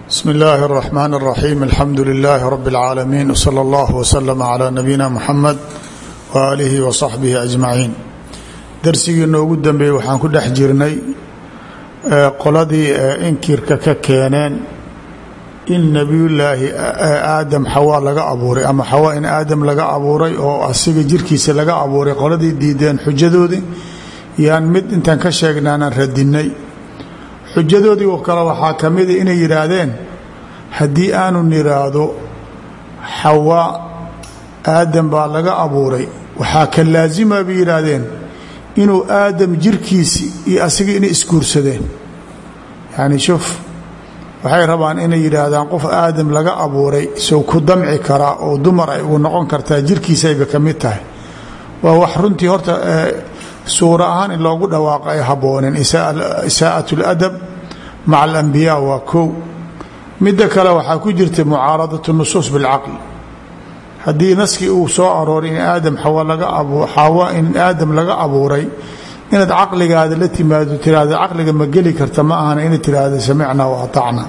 bsmi اllaahi الرaxmaan الraxiim alxamdu lilaahi rabi اlcaalamiin wslى اllah wslama clى nabiyina muxamed waaalihi wasaxbihi ajmaciin darsigii noogu dambeeyey waxaan ku dhex jirnay qoladii inkirka ka keeneen in nebiyullaahi aadam xawaa laga abuuray ama xawaa in aadam laga abuuray oo asiga jirkiisa laga abuuray qoladii diideen xujadoodii yaan mid intaan ka sheegnaanaan radinay xujadoodii oo kale waxaa ka mida inay yidhaahdeen haddii aanu niraahdo xawaa aadam baa laga abuuray waxaa ka laasima bay yidhaahdeen inuu aadam jirkiisi iyo asiga inay isguursadeen yacni shuf waxay rabaan inay yidhaahdaan qof aadam laga abuuray sow ku damci karaa oo dumar ay ugu noqon kartaa jirkiisayba ka mid tahay waa wax runtii horta suura ahaan in loogu dhawaaqo ay habbooneen isaa'at اladab maca alambiyaa waa kow midda kale waxaa ku jirta mucaaradat nusuus bilcaqli haddii naskii uu soo arooray in aadam xawa in aadam laga abuuray inaad caqligaada la timaado tiraahdo caqliga ma geli karta ma ahana inaad tiraahdo samicnaa wa aطacna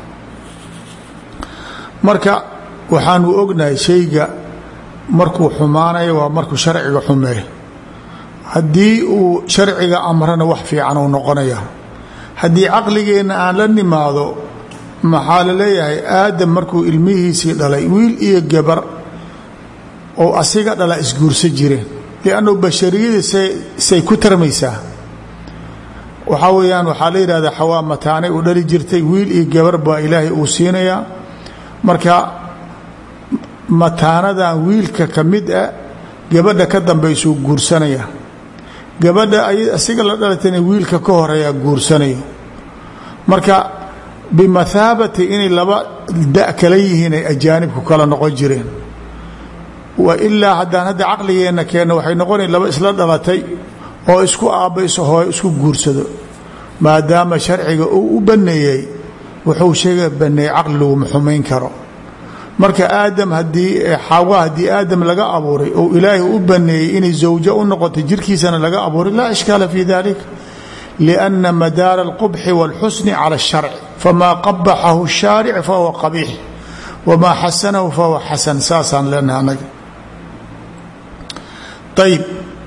marka waxaanu ognahay shayga markuu xumaanayo waa markuu sharciga xumeey haddii uu sharciga amrana wax fiican uu noqonaya haddii caqligeenna aan la nimaado maxaa la leeyahay aadam markuu ilmihiisii dhalay wiil iyo gabar oo asiga dhala isguursa jireen liannu bashariyadii say ku tarmaysaa waxaa weeyaan waxaa la yidhahdaa xawaa mataanay u dhali jirtay wiil iyo gabar baa ilaahay uu siinayaa marka mataanadan wiilka ka mid ah gabadha ka dambaysuu guursanaya gabadha asiga la dhalatayna wiilka ka horeeyaa guursanayo marka bimathaabati inay laba da kala yihiin ay ajaanibku kala noqon jireen wa ilaa haddaan hadda caqligeenna keenno waxay noqonay laba isla dhalatay oo isku aabbayso hooy isku guursado maadaama sharciga uu u banneeyey wuxuu sheega banneeyey caqli laguma xumayn karo marka aadam haddii xawa haddii aadam laga abuuray oo ilaahay u baneeyey inay zawjo u noqotay jirkiisana laga abuuray laa ishkaala fi dalik lianna madaara alqubxi wاlxusni cala اsharci famaa qabaxahu الshaaric fahuwa qabiix wamaa xasanahu fahuwa xasan saasaan leenaha anaga ayb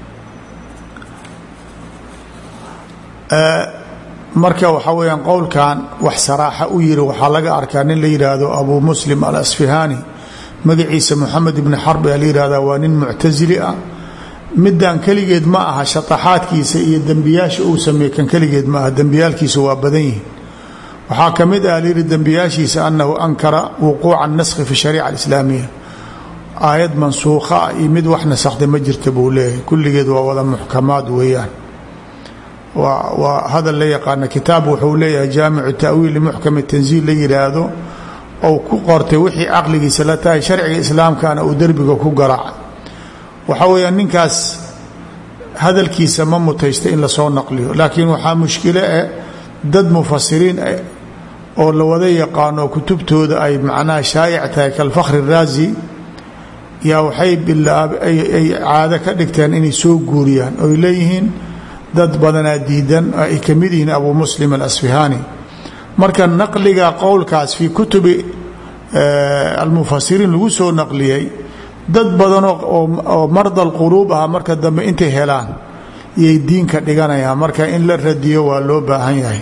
marka waxaa weyaan qowlkan wax saraaxa u yiri waxaa laga arkaa nin la yidhaahdo abu muslim alasfihaani magaciisa moxamed ibni xarbi a la yihahda waa nin muctasili ah midan keligeed ma aha shataxaadkiisa iyo dembiyaasha uu sameeye kan keligeed ma aha dembiyaalkiisa waa badan yihin waxaa ka mid ah layidhi dembiyaashiisa anahu ankara wuquuca naskhi fi shariica alislaamiya aayad mansuukha ah iyo mid wax nasakhda ma jirta buu leeyahay kulligeed waa wada muxkamaad weeyaan waa hadal la yaqaana kitaab wuxuu leeyahay jaamicu ta'wiili muxkam tanziil la yidhaahdo ou ku qortay wixii caqligiisa la tahay sharciga islaamkana uu derbiga ku garaaca waxaa weeyaan ninkaas hadalkiisa ma mutaysta in lasoo naqliyo laakiin waxaa mushkilo eh dad mufasiriin oo la wada yaqaano kutubtooda ay macnaha shaa'ic tahay kalfakhri raazi yaa waxay ay caado ka dhigteen inay soo guuriyaan oy leeyihiin dad badanaa diidan ay ka mid yihiin abu muslim alasfihaani marka naqliga qowlkaas fii kutubi almufasiriin lagu soo naqliyey dad badanoo oo marda alquluub ah marka dambe intay helaan iyay diinka dhiganayaan marka in la radiyo waa loo baahan yahay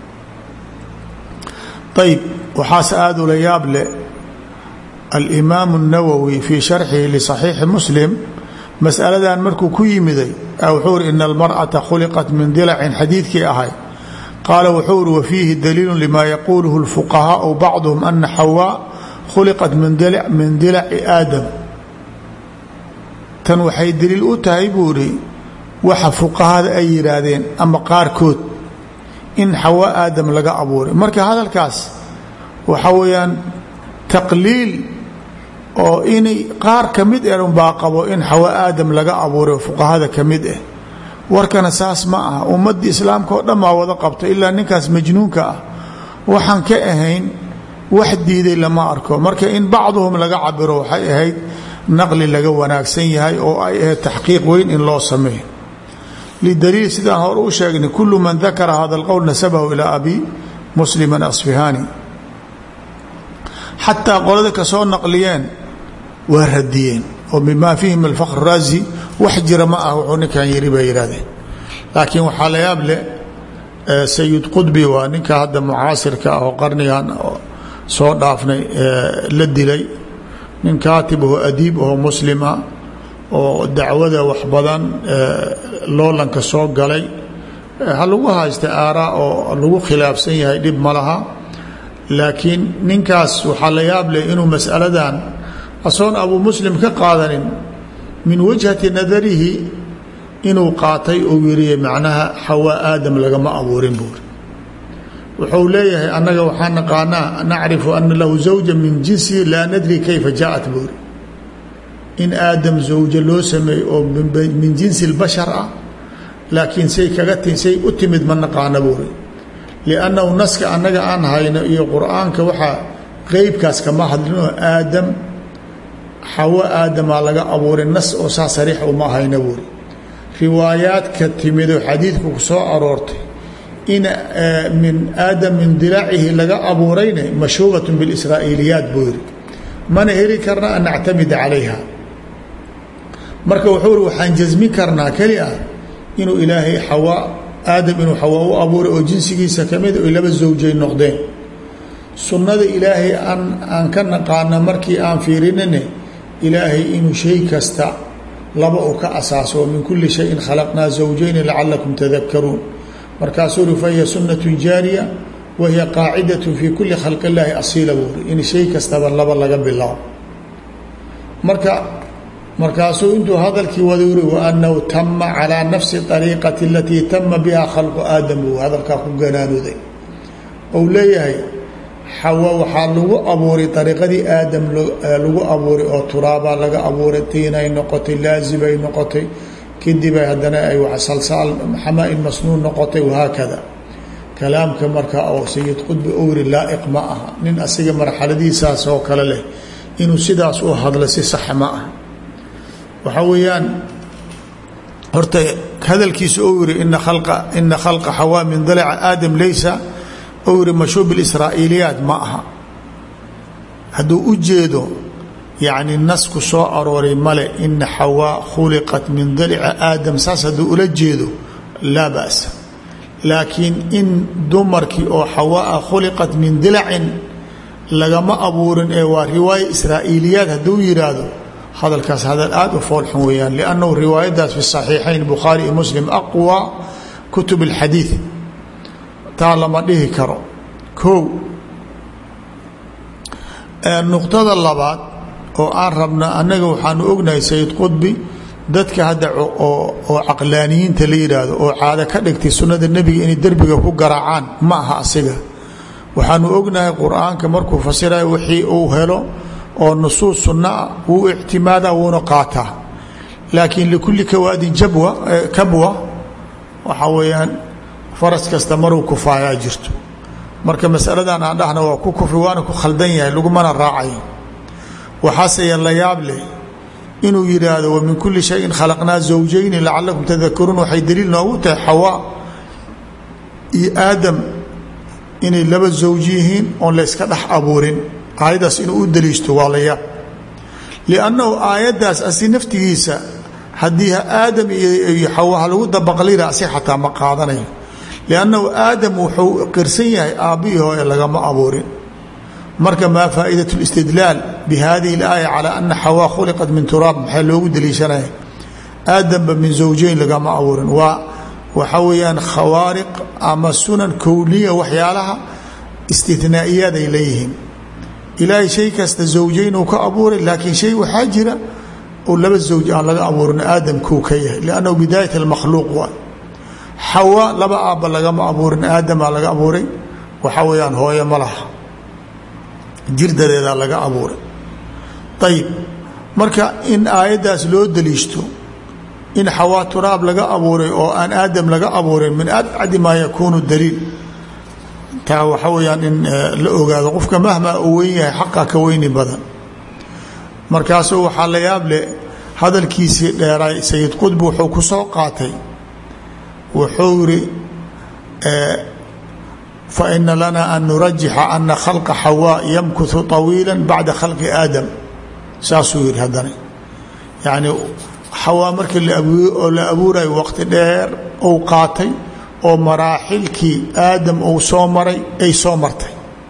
ayb waxaas aada ula yaab leh alimaamu الnawowi fii sharxihi liصaxiixi muslim masaladan markuu ku yimiday wuxuu uri ina almarأata khuliqat min dilacin xadiidkii ahay qaala wuxuu uri wafiihi daliilu lima yaquuluhu اlfuqahaau bacduhum ana xawaa khuliqat min dilaci aadam tan waxay daliil u tahay buu ihi waxa fuqahada ay yidhaahdeen ama qaarkood in xawaa aadam laga abuuray marka hadalkaas waxa weeyaan taqliil oo inay qaar ka mid eh unbaa qabo in xawa aadam laga abuuray fuqahada ka mid ah warkana saas ma aha ummaddii islaamka oo dhan baa wada qabta ilaa ninkaas majnuunka ah waxaan ka ahayn wax diiday lama arko marka in bacduhum laga cabiro waxay ahayd naqli laga wanaagsan yahay oo ay ahayd taxqiiq weyn in loo sameeyo lidaliil sidaan hore u sheegnay kulu man dakara hada alqowl nasabahu ilaa abi muslim asfihaani xataa qolada ka soo naqliyeen waa radiyeen oo mimaa fihim alfakr raazi wax jira ma ah wuxuu ninkan yiri bay yidhahdeen laakiin waxaa la yaab leh sayid qudbi waa ninka hadda mucaasirka ah oo qarnigan soo dhaafnay la dilay nin kaatib aho adiib aho muslima oo dacwada wax badan loolanka soo galay ha lagu haysta aaraa oo lagu khilaafsan yahay dhib ma laha laakiin ninkaas waxaa la yaab leh inuu masaladan asoon abu muslim ka qaadanin min wajhati nadarihi inuu qaatay uu yiriye macnaha xawaa aadam lagama abuurin buuri wuxuu leeyahay annaga waxaa naqaanaa nacrifu ana lahu zawja min jinsihi laa nadri kayfa jaaءat buuri in aadam zawjo loo sameeyey oo min jinsi اlbashar ah laakiin say kaga ti say u timid ma naqaana buuri liannahu naska annaga aan hayno iyo qur'aanka waxaa qeybkaas kama hadlinoo aadam xawo aadamaa laga abuuray nas oo saa sariix uma hayna buuri riwaayaadka timidoo xadiidku ku soo aroortay in min aadam min dilaacihi laga abuurayna mashhuubat biاlisraa'iiliyaat buu yiri mana heli karna an nactamida calayha marka wuxuu iri waxaan jasmin karnaa keli ah inuu ilaahay xawaa aadam inuu xawaa u abuuray oo jinsigiisa kamid oy laba zawjay noqdeen sunnada ilaahay aan aan ka naqaana markii aan fiirinine ilaahay inuu shay kasta laba u ka asaaso min kuli shayin khalaqnaa zawjayni lacalakum tadakaruun markaasuu uri fahiya sunnatu jaariya wa hiya qaacidat fi kuli khalqi illaahi asiila buuri in shay kastaba laba laga bilaabo marka markaasuu intuu hadalkii wada uri waanahu tama calaa nafsi ariiqati alatii tama biha khalqu aadam buu hadalkaa ku ganaanuday ou leeyahay xawa waxaa lagu abuuray ariiqadii aadam lagu abuuray oo turaabaa laga abuuray tiinay noqotay laazibay noqotay kadibay haddana ay salsaal xamaa-in masnuun noqotay wahaakada kalaamka marka oo sayid qudbi ou yiri laa'iq ma aha nin asiga marxaladiisaas oo kale leh inuu sidaas u hadlo si sax ma ah waxaa weeyaan horta hadalkiisa ou yiri ina khalqa ina khalqa xawaa min dalaca aadam laysa ou yiri mashhuub israa'iiliyaat ma aha hadduu u jeedo yacni nasku soo arooray male ina xawaa khuliqat min dalica aadam saas hadduu ula jeedo laa ba'sa laakiin in dumarkii oo xawaa khuliqat min dilacin lagama abuurin ee waa riwaaya israa'iiliyaat hadduu yidhaahdo hadalkaas hadal aada u foolxun weeyaan liannahu riwaayadaas fi saxiixayn bukhaari iyo muslim aqwa kutub alxadiid taa lama dhihi karo kow nuqtada labaad oo aan rabna annaga waxaanu ognahay sayid qudbi dadka hadda oo caqlaaniyiinta la yidhaahdo oo caado ka dhigtay sunnada nebiga inay derbiga ku garaacaan ma aha asiga waxaanu ognahay qur-aanka markuu fasirayo wixii uu helo oo nusuus sunnaa wuu ictimaadaa wuuna qaataa laakiin likulli kawaadin jabwa kabwa waxaa weeyaan faras kasta maruu kufaayaa jirto marka masaladan aan dhahna waa ku kufri waana ku khaldan yahay lagumana raacayo waxaase la yaab leh inuu yidhaahdo wa min kulli shayin khalaqnaa zawjayni lacalakum tadakaruun waxay daliil noogu tahay xawaa iyo aadam inay laba zawj yihiin oon layska dhex abuurin aayaddaas inuu u daliishto waa la yaab liannahu aayaddaas asi naftigiisa haddii aadam iyo xawaha lagu dabaqlira asi xataa ma qaadanayo liannahu aadam wuxuu qirsan yahay aabbihii hooye lagama abuurin marka maa faa'idat اlistidlaal bihadihi اlaaya calaa ana xawaa khuliqat min turaab maxaa loogu daliishanaya aadamba min zawjayn lagama abuurin waa waxa weeyaan khawaariq ama sunan kowliya waxyaalaha istinaa'iyaad ay leeyihiin ilaahay shay kasta zawjayn uu ka abuuray laakiin shay waxaa jira oo laba zawj aan laga abuurin aadamkuu ka yahay liannahu bidaayat almakhluuq waa xawa laba aabba lagama abuurin aadamaa laga abuuray waxaa weeyaan hooye ma laha jirdareedaa laga abuuray ayib marka in aayaddaas loo daliishto in xawaa turaab laga abuuray oo aan aadam laga abuurin min abcadi maa yakuunu daliil taa waxa weyaan in la ogaado qofka mahmaa uu weyn yahay xaqa ka weyni badan markaasuu waxaa la yaab leh hadalkiisii dheeraay sayid qudbi wuxuu ku soo qaatay wuxuu yiri faina lanaa an nurajixa ana khalqa xawaa yamkuthu طawiila bacda khalqi aadam saasuu yihi haddana yacni xawaa markii oo la abuurayo waqti dheer ou qaatay oo maraaxilkii aadam uu soo maray ay soo martay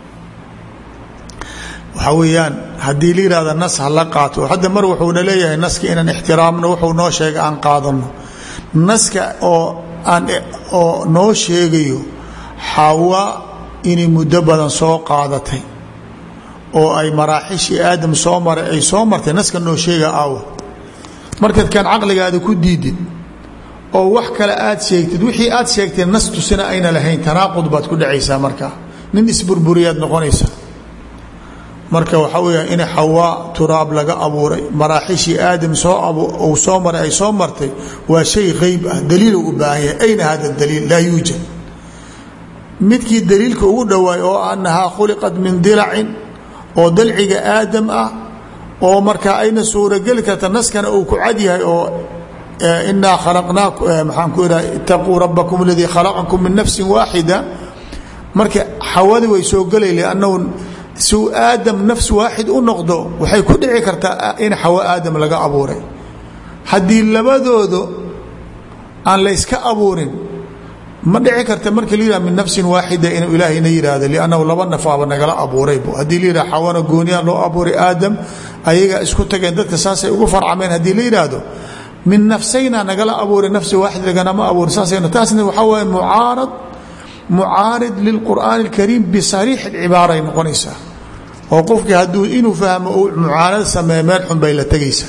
waxaa weeyaan haddii la yihahda nas ha la qaato hadda mar wuxuuna leeyahay naska inaan ixtiraamno wuxuu noo sheegay aan qaadano naska oo aan oo noo sheegayo xawaa inay muddo badan soo qaadatay oo ay maraaxishii aadam soo maray ay soo martay naska noo sheega aawa markaad kaan caqligaada ku diidid oo wax kale aad sheegtid wixii aad sheegtay nas tusina ayna lahayn tanaaqud baad ku dhacaysaa markaa nin isburburiyaad noqonaysaa marka waxaa weya in xawaa turaab laga abuuray maraaxishii aadam soo soo maray ay soo martay waa shay qeyb ah daliilo u baahan yahay ayna hada daliil laa yuujad midkii daliilka ugu dhowaay oo anahaa khuliqat min dilacin oo dalciga aadam ah oo markaa ayna suurogeli karta naskana uu ku cad yahay oo inaa khalaqnaaku maxaan ku ihaha itaquu rabakum aladii khalaqakum min nafsin waaxida marka xawadi way soo gelay liannahu suu aadam nafs waaxid u noqdo waxay ku dhici kartaa in xawa aadam laga abuuray haddii labadooda aan layska abuurin ma dhici karta marka la yihah min nafsin waaxida inuu ilaahayna yihahdo liannahu laba nafaaba nagala abuurayb haddii la yihah xawana gooniya loo abuuray aadam ayaga isku tageen dadka saasay ugu farcameen haddii la yidhaahdo min nafsayna nagala abuuray nafsi waaxid laganama abuuray saasayna taasna waxaa waaye mucaarad mucaarid lilqur'aani اlkariim bisariix اlcibaaray noqonaysaa oo qofkii hadduu inuu fahmo uu mucaanad sameeya meel xun bay la tegaysaa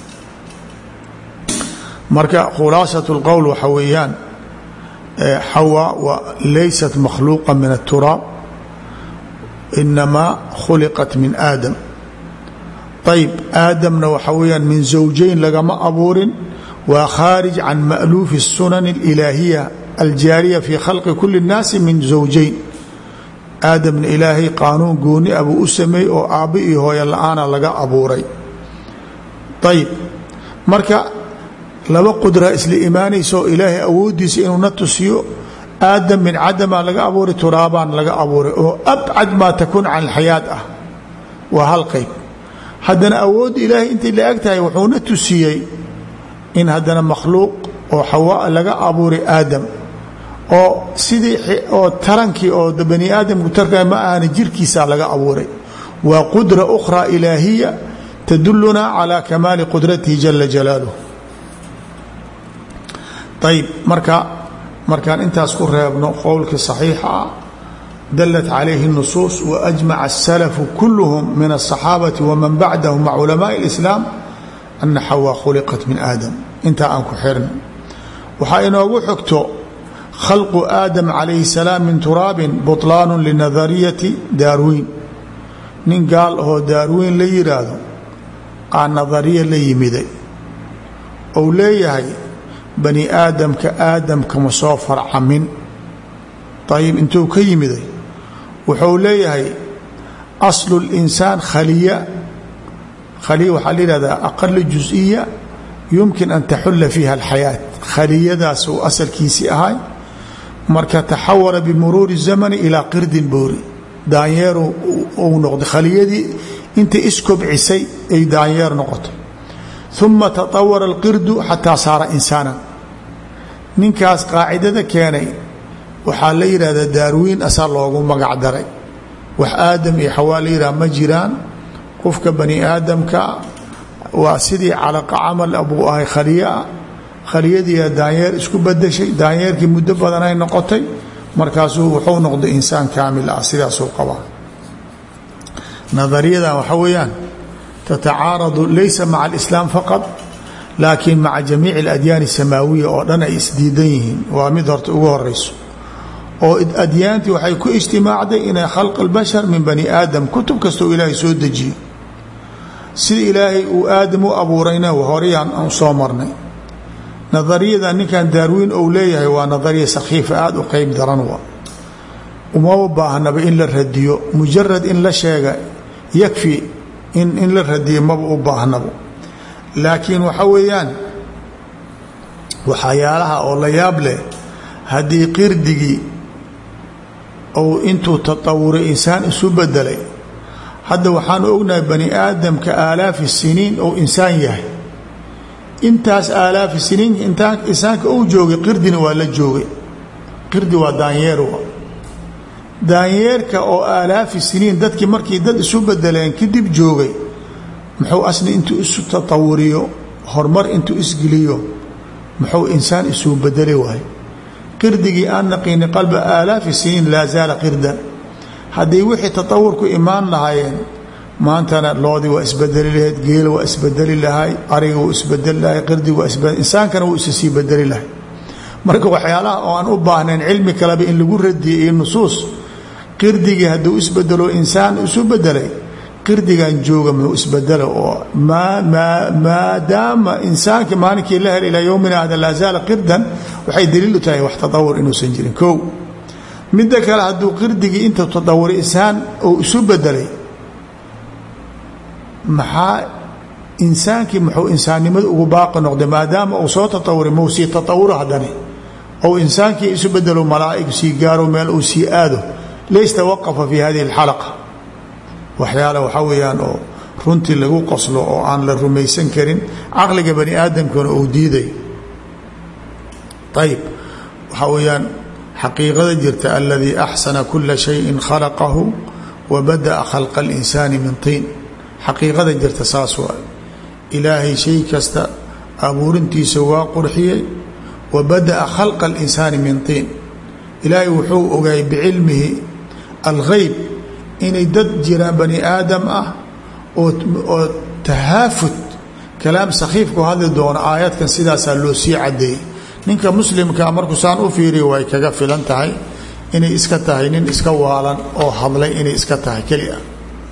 marka khulaasat اlqowl waxa weeyaan xawa laysat makhluuqa min الturaab inamaa khuliqat min aadam ayb aadamna waxa weyaan min zawjayn lagama abuurin waa khaarij can ma'luufi الsunan اlilaahiya aljaariya fi khalqi kuli الnaasi min zawjayn aadamna ilaahay qaanuun gooni a buu u sameeyey oo aabbo iyo hooyo la-aana laga abuuray ayb marka laba qudra isla imaanaysa oo ilaahay awooddiisa inuu na tusiyo aadam min cadamaa laga abuuray turaabaan laga abuuray oo abcad maa takuun can alxayaad ah waa hal qayb haddana awoodda ilaahay intay la eg tahay wuxuuna tusiyey in haddana makhluuq oo xawaa laga abuuray aadam oo sidii oo tarankii oo bani aadamku tarka ma ahana jirkiisaa laga abuuray waa qudra ukhraa ilaahiya tadulunaa calaa kamaali qudratihi jala jalaaluh ayb marka markaan intaas ku reebno qowlkii صaxiixa ah dalat calayhi الnusuus waajmaca الsalafu kulluhum min الصaxaabati waman bacdahum maca culamaءi اlislaam ana xawaa khuliqat min aadam intaa aan ku xirno waxaa inoogu xogto khalqu aadam calayhi الsalaam min turaabin buطlaanu linadariyati daarwiin nin gaal ahoo daarwiin la yiraahdo aa nadariya la yimiday ou leeyahay bani aadamka aadamkama soo farcamin ayib intuu ka yimiday wuxuu leeyahay aslu اlinsaan khaliya khaliya waxaa la yihahdaa aqala juز'iya yumkin an taxula fiiha alxayaat khaliyadaas uu asalkiisii ahay marka taxawala bimuruuri الzamani ilaa qirdin boori daanyeeru uu noqday khaliyadii intay iskobcisay ay daanyeer noqotay uma taطawara اlqirdu xataa saara insaana ninkaas qaacidada keenay waxaa la yidhahdaa daarwiin asaa loogu magac daray wax aadam iyo xawaa la yidhaha ma jiraan qofka bani aadamka waa sidii calaqa camal buu ahay khaliyaa khaliyadiia daanyeer isku badashay daanyeerkii muddo badan ay noqotay markaasuu wuxuu noqday insaan kaamil ah sidaasuu qabaa nadariyadan waxa weeyaan tatacaaradu laysa maca alislaam faqad laakiin maca jamiici aladyaani samaawiya oo dhan ay isdiidan yihiin waa mid horta ugu horeyso oo adyaantii waxay ku ijtimaacday inay khalq albashar min bani aadam kutub kastoo ilaahay soo dejiyo sida ilaahay uu aadam u abuurayna horeyaan aan soo marnay nadariyada ninkan daarwiin ou leeyahay waa nadariya sakhiifa aada u qeyb daran wa umama baahnaba in la radiyo mujarad in la sheega yakfi in in la radiyo maba u baahnabo laakiin waxa weeyaan waxyaalaha oo la yaab leh haddii qirdigii ou intuu tatawuray insaan isu bedelay hadda waxaanu ognahay bani aadamka aalaafi siniin ou insaan yahay intaas aalaafi siniin insaanka uu joogay qirdina waa la joogay qirdi waa daanyeer daanyeerka oo aalaafi siniin dadkii markii dad isu bedeleen kadib joogay muxuu asni intuu isu tatawuriyo horumar intuu isgeliyo muxuu insaan isuu bedeli waayo qirdigii aan naqiini qalba aalaafi siniin laa zaala qirdan hadday wixii tatawur ku imaan lahaayeen maantana loodii waa isbedeli lahayd geela waa isbedeli lahay ariga wuu isbedeli lahay qirdiga waa isbe insaankana wuu isa sii bedeli lahay marka waxyaalaha oo aan u baahnayn cilmi kaleba in lagu radiyay iyo nusuus qirdigii hadduu isbedelo insaan isu bedelay qirdigan jooga muxuu isbedela oo maadaama insaanka maalinkii la hel ilaa yowmina hada laa zaala qirdan waxay daliil u tahay wax tatawur inuusan jirin kow midda kale hadduu qirdigii inta tatawuray insaan uu isu bedelay maxaa insaankii muxuu insaannimada ugu baaqi noqday maadaama uu soo tatawuray mau sii tatawuro haddani ou insaankii isu bedelo malaa'ig sii gaaro meel uu sii aado laystawaqafa fi hadihi alxalaqa waxyaala waxaa weeyaan oo runtii lagu qoslo oo aan la rumaysan karin caqliga bani aadamkuna uu diiday ayib waxaa weeyaan xaqiiqada jirta aladii axsana kula shayin khalaqahu wa bada'a khalqa اlinsaani min tiin xaqiiqada jirta saas waa ilaahay shay kasta abuurintiisa waa qurxiyey wa bada'a khalqa اlinsaani min tiin ilaahay wuxuu ogaayay bicilmihi alghayb inay dad jiraan bani aadam ah oo tahaafud kalaam sakhiifku hadli doono aayadkan sidaasaa loo sii cadeeyey ninka muslimkaa markuu saan u fiiriya way kaga filan tahay inay iska tahay nin iska waalan oo hadlay inay iska tahay keli ah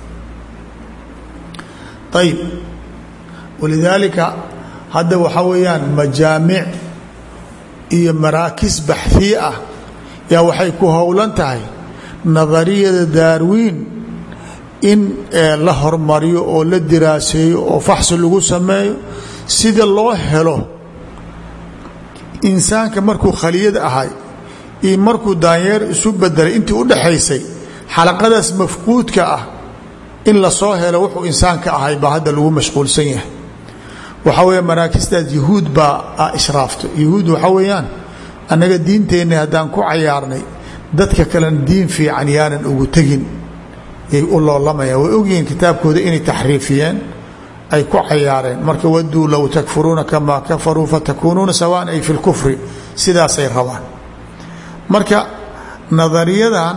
ayib walidaalika hadda waxaa weeyaan majaamic iyo maraakis baxhiye ah yaa waxay ku howlan tahay nadariyada daarwiin in la hormariyo oo la diraaseeyo oo faxsi lagu sameeyo sida loo helo insaanka markuu khaliyad ahay iyo markuu daanyeer isu bedelay intii u dhaxaysay xalaqadaas mafquudka ah in lasoo helo wuxuu insaanka ahay baa hadda lagu mashquulsan yahay waxaa weya maraakistaas yahuud baa ishraafto yahuud waxaa weeyaan annaga diinteenna haddaan ku cayaarnay dadka kalena diin fiican yaanan ugu tegin yay u loolamayaan way ogyihiin kitaabkooda inay taxriifiyeen ay ku cayaareen marka waduu low takfuruuna kamaa kafaruu fatakuunuuna sawaan ay fi lkufri sidaasay rabaan marka nadariyadan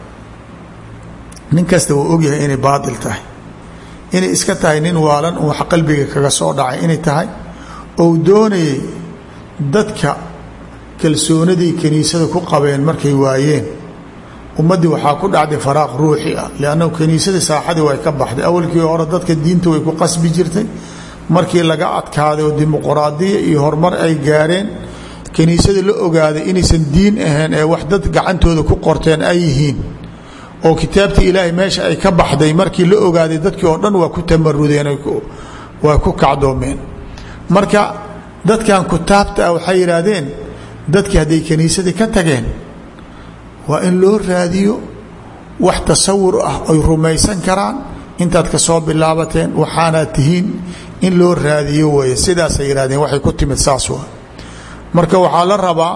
nin kasta wuu ogyahay inay baatil tahay inay iska tahay nin waalan uu wax qalbiga kaga soo dhacay inay tahay ou doonayay dadka kalsoonaday kiniisada ku qabeen markay waayeen ummaddii waxaa ku dhacday faraaq ruuxi ah liannahu kiniisadii saaxadii way ka baxday awalkii hore dadka diinta way ku qasbi jirtay markii laga adkaaday oo dimuquraadiya iyo horumar ay gaareen kiniisadii la ogaaday inaysan diin ahayn ee wax dad gacantooda ku qorteen ay yihiin oo kitaabtii ilaahay meesha ay ka baxday markii la ogaaday dadkii oo dhan waa ku tamarudeen waa ku kacdoomeen marka dadkan kutaabta ah waxay yidhaahdeen dadkii hadday kiniisadii ka tageen waa in loo raadiyo wax tasawur ah oy rumaysan karaan intaad ka soo bilaabateen waxaanaad tihiin in loo raadiyo weeye sidaasay yidhahdeen waxay ku timid saas waa marka waxaa la rabaa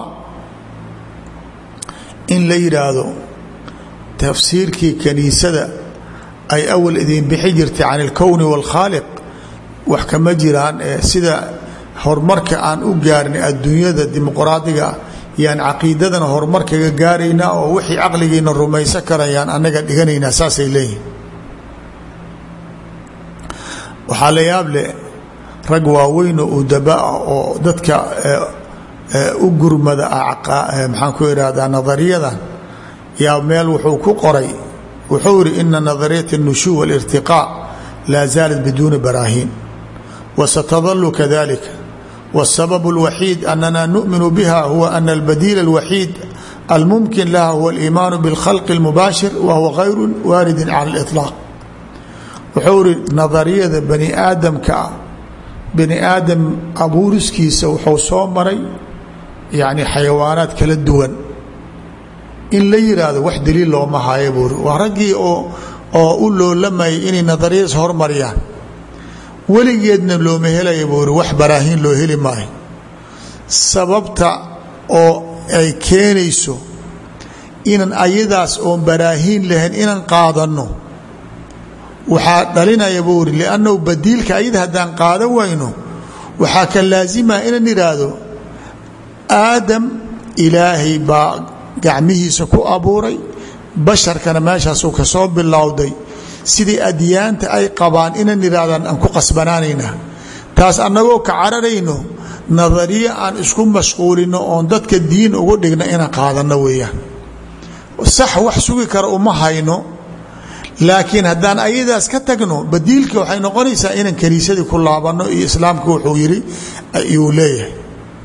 in la yidhaahdo tafsiirkii kaniisada ay awal idin bixi jirtay can ilkowni wاlkhaaliq wax kama jiraan ee sida horumarka aan u gaarnay adduunyada dimuqraadiga yaan caqiidadana horumar kaga gaaraynaa oo wixii caqligiina rumaysan karayaan annaga dhiganaynaa saasay leeyihin waxaa la yaab leh rag waaweynoo udaba ah oo dadka u gurmada ah maxaan ku ihahdaa nadariyadan yaa meel wuxuu ku qoray wuxuu yihi ina nadariyat الnushuw wاlاrtiqاء laa zaalat biduuni baraahiin wasatadalu kadalika wالsabab الwaxiid anana nuؤminu biha huwa ana اlbadiil الwaxiid almumkin laha huwa اliimaanu bاlkhalq الmubaashir wa huwa غayru waaridin cala اliطlaaq wuxuu ihi nadariyada bani aadamka ah bani aadam abuuriskiisa wuxuu soo maray yani xayawaanaad kala duwan in la yiraahdo wax daliil looma haayo buuri waa raggii oo oo u loolamayay inay nadariyadaas hormariyaan weligeedna looma helaya buuri wax baraahiin loo heli maayo sababta oo ay keenayso inaan ayadaas oon baraahiin lahayn inaan qaadanno waxaa dhalinaya buuri liannahu badiilka ayada haddaan qaadan wayno waxaa ka laasimaa inaan idhaahdo aadam ilaahay baa gacmihiisa ku abuuray basharkana meeshaasuu ka soo bilowday sidii adyaanta ay qabaan inaan idhahdaan aan ku qasbanaanayna taas annagoo ka cararayno nadariye aan isku mashquulino oon dadka diin ugu dhigno inaan qaadanno weeyaan sax wax sugi kara uma hayno laakiin haddaan ayadaas ka tagno badiilka waxay noqonaysaa inaan kaniisadii ku laabanno iyo islaamka wuxuu yidhi ayuu leeyahay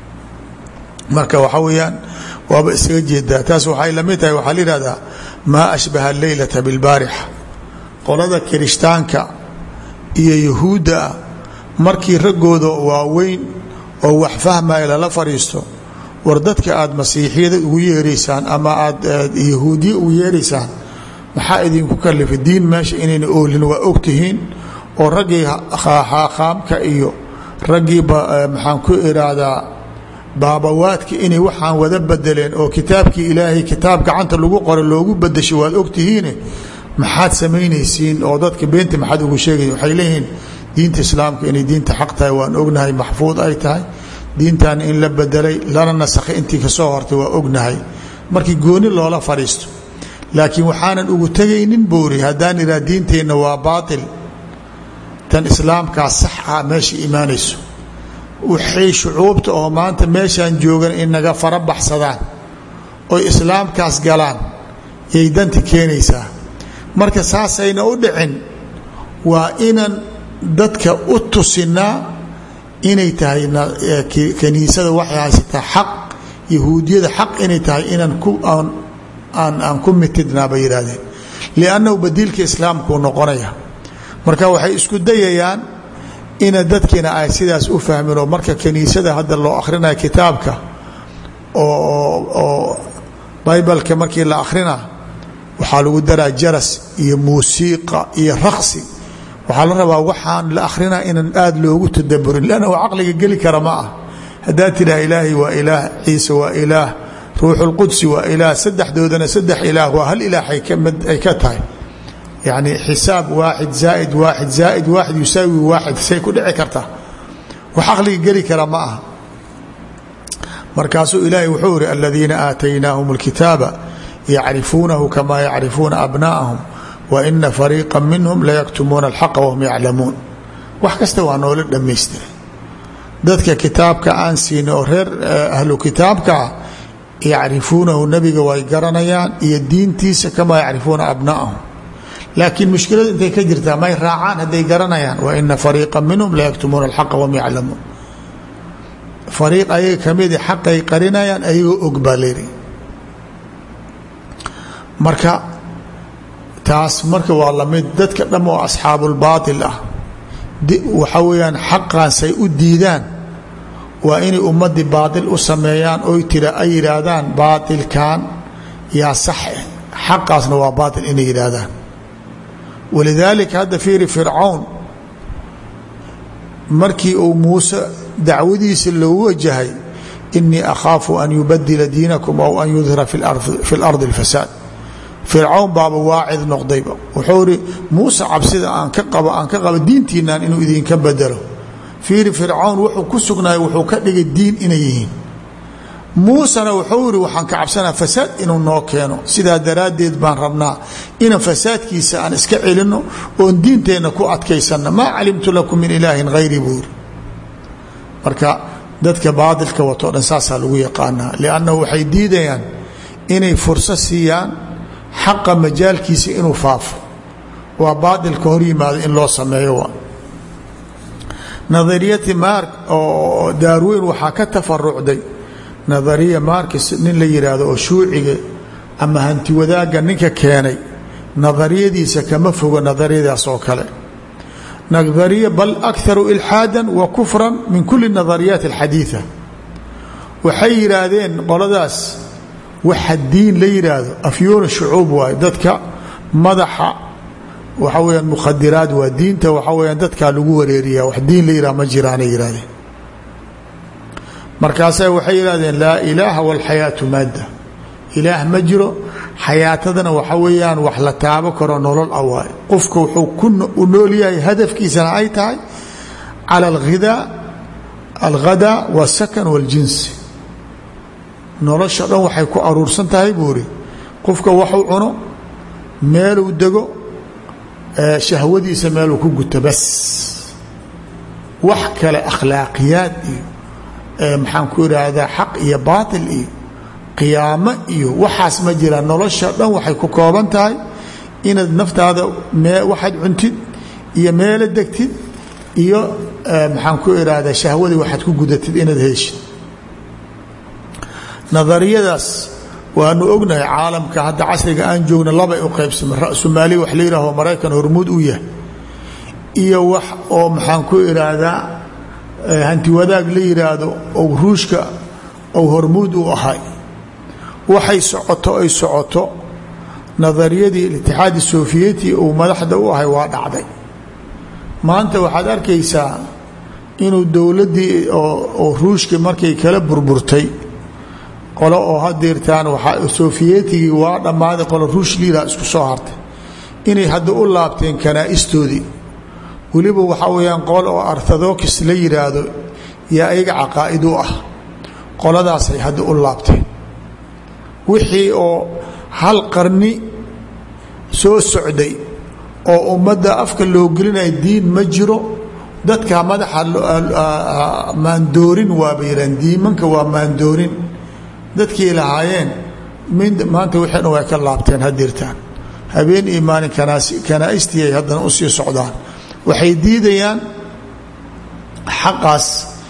marka waxa weeyaan waaba isaga jeedaa taas waxay la mid tahay waxaa la yihahdaa maa ashbaha alleylata bilbaarixa qolada kirishtaanka iyo yahuudda ah markii raggooda waaweyn oo wax fahmaya lala fadhiisto war dadka aada masiixiyada ugu yeeraysaan ama aada yahuudiya ugu yeeraysaan maxaa idinku kalifay diin meesha inayna oolin waa ogtihiin oo raggii xaaqaamka iyo raggii maxaan ku iraahdaa baabawaadka inay waxaan wada bedeleen oo kitaabkii ilaahay kitaab gacanta lagu qoro loogu bedeshay waad ogtihiine maxaad samaynaysiin oo dadka beenta maxaad ugu sheegay waxay leeyihiin diinta islaamka inay diinta xaq tahay waan ognahay maxfuud ay tahay diintan in la bedelay lana nasakhay intii kasoo hortay waa ognahay markii gooni loola fadhiisto laakiin waxaanan ugu tegaynin boori haddaan iraa diinteenna waa baatil tan islaamkaa sax ah meesha imaanayso waxay shucuubta oo maanta meeshaan joogan inaga fara baxsadaan oy islaamkaas galaan yay danti keenaysaa marka saasayna u dhicin waa inan dadka u tusinaa inay tahay kaniisada waxay haysataa xaq yahuudiyada xaq inay tahay inaan ku aan aan ku mitidnaa bay yidhaahdeen liannahu badiilka islaamkuu noqonaya marka waxay isku dayayaan ina dadkiina ay sidaas u fahmin oo marka kaniisada hadda loo akhrinayo kitaabka oo baybalka markii la akhrina waxaa lagu daraa jaras iyo muusiiqa iyo raqsi waxaa la rabaa waxaan la akrinaa inaan aada loogu tadaburin lanna caqliga geli kara ma ah haddaad tidhaha ilaahay waa ilaah ciise waa ilaah ruuxulqudsi waa ilaah saddexdoodana saddex ilaah waa hal ilaah ay ka tahay yacni xisaab waaxid zaaid waaxid zaaid waaxid yusaawi waaxid say ku dhici kartaa wax caqliga geli kara ma aha markaasuu ilaahay wuxuu yihi aladiina aataynaahum اlkitaaba yacrifuunahu kamaa yacrifuuna abnaa'ahum waina fariiqa minhum layaktumuuna alxaqa wahum yaclamuun wax kasta waa noola dhammaystiray dadka kitaabka aan siinay oo reer ahlu kitaabkaa yacrifuunahu nabiga way garanayaan iyo diintiisa kamaa yacrifuuna abnaa'ahum laakiin mushkiladu intay ka jirtaa may raacaan hadday garanayaan waina fariiqa minhum layaktumuuna alxaqa wahum yaclamuun fariiq ayaga kamidi xaqay qarinayaan ayagoo og baa layidhi marka taas marka waa lamid dadka dham oo asxaabulbaatil ah waxa weeyaan xaqaasay u diidaan waa inay ummadii baatil u sameeyaan oy tira ay yidhaahdaan baatilkan yaa sax eh xaqaasna waa baatil inay yidhaahdaan walidaalika hadda fiiri fircawn markii uu muuse dacwadiisa loogu wajahay inii akhaafu an yubadila diinakum aw an yudhira fi اlardi اlfasaad fircawn baaba waacid noqdayba wuxuu ihi muuse cabsida aan ka qabo aan ka qabo diintiinaan inuu idinka bedelo fiiri fircawn wuxuu ku sugnaayay wuxuu ka dhigay diin inay yihiin muusena wuxuu yihi waxaan ka cabsanaa fasaad inuu noo keeno sidaa daraaddeed baan rabnaa inaan fasaadkiisa aan iska celinno oon diinteenna ku adkaysanno maa calimtu lakum min ilaahin hayri buu yiri marka dadka baadilka watoo dhan saasaa lagu yaqaanaa liannahu waxay diidayaan inay furso siiyaan xaqa majaalkiisa inuu faafo waa baadilka hor yimaado in loo sameeyo waa nadariyati mark oo daarweyn waxaa ka tafarucday nadariya markis nin la yidhaahdo oo shuuciga ama hanti wadaagga ninka keenay nadariyadiisa kama fogo nadariyadaas oo kale nadariya bal akaru ilxaada wa kufra min kuli nadariyaat alxadiida waxay yidhaahdeen qoladaas waxa diin la yidhaahdo afyoona shucuub waayo dadka madaxa waxa weyaan mukhadiraad waa diinta waxa weyaan dadkaa lagu wareeriya wax diin la yihah ma jiraanay yihahdeen markaasa waxay yidhahdeen laa ilaaha walxayaatu maadda ilaah ma jiro xayaatadana waxa weeyaan wax la taabo karo nolol ah waayo qofka wuxuu ku u nool yahay hadafkiisana ay tahay cala alghidaa alghadaa wasakan waljinsi nolosha dhan waxay ku aruursan tahay buu iri qofka waxuu cuno meeluu dego shahwadiisa meeluu ku guto bas wax kale akhlaaqiyaad iyo maxaan ku idhaahdaa xaq iyo baatil iyo qiyaamo iyo waxaas ma jiraan nolosha dhan waxay ku kooban tahay inaad naftaada waxaad cuntid iyo meelo degtid iyo maxaan ku idhaahdaa shahwadii waxaad ku gudatid inaad heshid nadariyadaas waanu ognahay caalamka hadda casriga aan joogna labay u qaybsama ra-sumaali wax la yihaaho maraykan hormuud u yahay iyo wax oo maxaan ku idhaahdaa hanti wadaag la yidhaahdo ou ruushka ou hormuud u ahay waxay socoto ay socoto nadariyadii itixaadi sofiyeti uu madaxda u ahay waa dhacday maanta waxaad arkaysaa inuu dowladdii oo ruushka markay kala burburtay qolo oo hadeertaan waa sofiyetigi waa dhammaaday qolo ruush liila isku soo hartay inay hadda u laabteen kanaa'istoodii weliba waxaa weyaan qol oo orthodox la yidhaahdo yaa ayaga caqaa'id u ah qoladaasay hadda u laabteen wixii oo hal qarni soo socday oo ummadda afka loo gelinaya diin ma jiro dadka madaxa maandoorin waaba yidhahan diimanka waa maandoorin dadkii lahaayeen maanta wixii dhan way ka laabteen hadirtaan habeen iyo maalin kanaaistii ay haddana usii socdaan waxay diidayaan xaqaas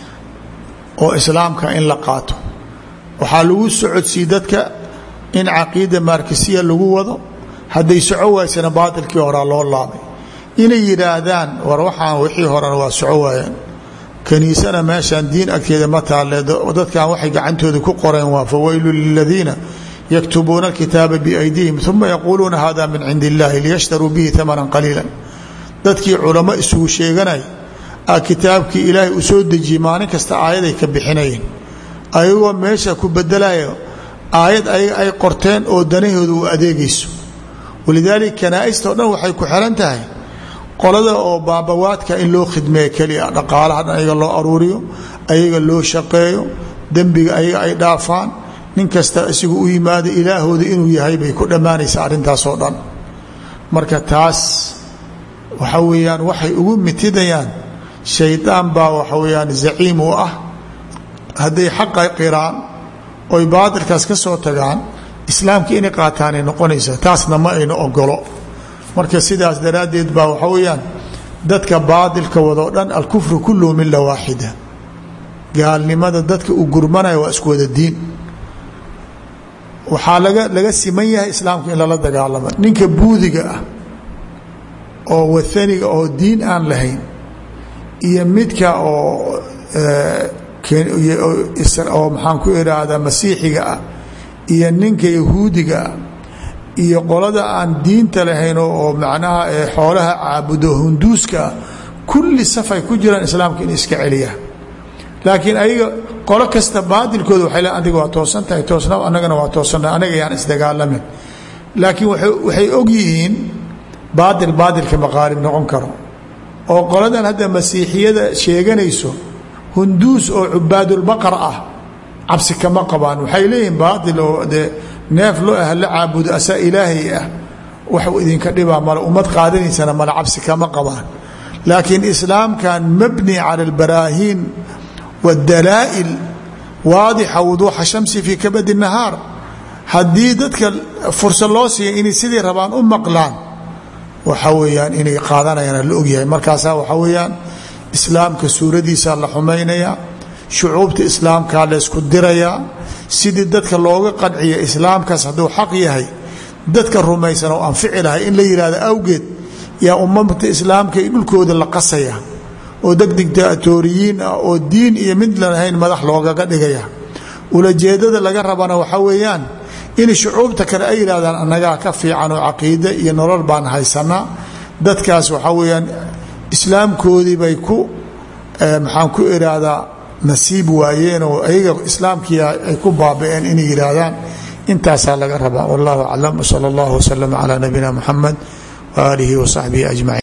oo islaamka in la qaato waxaa lagu socodsii dadka in caqiida markisiya lagu wado hadday soco waysana baatilkii horaa loo laabay inay yidhaahdaan war waxaan wixii horena waa soco waayeen kaniisana meeshaan diin agteeda ma taalle dadkan waxay gacantooda ku qoreen waa fawaylu liladiina yaktubuuna alkitaaba biaydihim uma yaquuluuna hada min cindi illahi liyashtaruu bihi amanan qaliila dadkii culamo isugu sheeganay a kitaabkii ilaahay uu soo dejiyey maalin kasta aayaday ka bixinayeen ayagoo meesha ku bedelayo aayad ayaga ay qorteen oo danahooda u adeegayso walidaalika kanaa'ista o dhan waxay ku xiran tahay qolada oo baabawaadka in loo khidmeeyo keliya dhaqaalaha dhan ayaga loo aruuriyo ayaga loo shaqeeyo dembiga ayaga ay dhaafaan nin kasta isigu u yimaado ilaahooda inuu yahay bay ku dhammaanaysaa arrintaasoo dhan marka taas waxa weeyaan waxay ugu mitidayaan shaydaan baa waxa weeyaan zaciim u ah hadday xaqa qiraan oy baatilkaas ka soo tagaan islaamka inay qaataanay noqonaysaa taasna ma ayna ogolo marka sidaas daraaddeed baa waxa weeyaan dadka baatilka wadoo dhan alkufru kulluhu mila waaxida gaalnimada dadka uu gurmanaya waa isku wada diin waxaa laga laga siman yahay islaamka in lala dagaalamo ninka buudiga ah oo waaniga oo diin aan lahayn iyo midka oo oo maxaan ku idhaahdaa masiixiga ah iyo ninka yahuudiga ah iyo qolada aan diinta lahayn oo macnaha xoolaha caabudo hunduuska ah kulli safay ku jiraan islaamka in iska celiyaa laakiin ayaga qolo kasta baadilkooda waxay le adiga waa toosan tahay toosna annagana waa toosannahay anaga yaan isdagaalamin laakiin waxay og yihiin baadil baadilka maqaalib noqon karo oo qoladan hadda masiixiyada sheeganayso hunduus oo cubaadulbaqar ah cabsi kama qabaan waxay leeyihiin baail oo dee neef loo ah la caabudo asaa ilaahay ah wax idinka dhibaa male ummad qaadanaysana male cabsi kama qabaan laakiin islaamkan mabni cala albaraahiin waاdalaa'il waadixa wuduuxa shamsi fii kabadi nahaar haddii dadka fursad loo siiya inay sidii rabaan u maqlaan waxa weeyaan inay qaadanayaan la ogyahay markaasaa waxaa weeyaan islaamka suuradiisa la xumaynayaa shucuubta islaamkaa laysku dirayaa sidii dadka looga qanciya islaamkaas hadduu xaq yahay dadka rumaysan oo anfici lahay in la yidhahdo awgeed yaa ummata islaamka i dhulkooda la qasaya oo deg dictatoriyiin ah oo diin iyo mid lalahayn madax loogaga dhigaya ulajeedada laga rabana waxaa weeyaan in shucuubta kale ay yidhahdaan annagaa ka fiican oo caqiide iyo nolol baan haysanaa dadkaas waxaa weeyaan islaamkoodii bay ku maxaan ku iraahdaa nasiib waayeen oo ayaga islaamkii ay ku baaba-een inay yihaahdaan intaasaa laga rabaa wallahu aclam wsala allahu waslama calaa nabiyina muxamed waaalihi wasaxbihi ajmaciin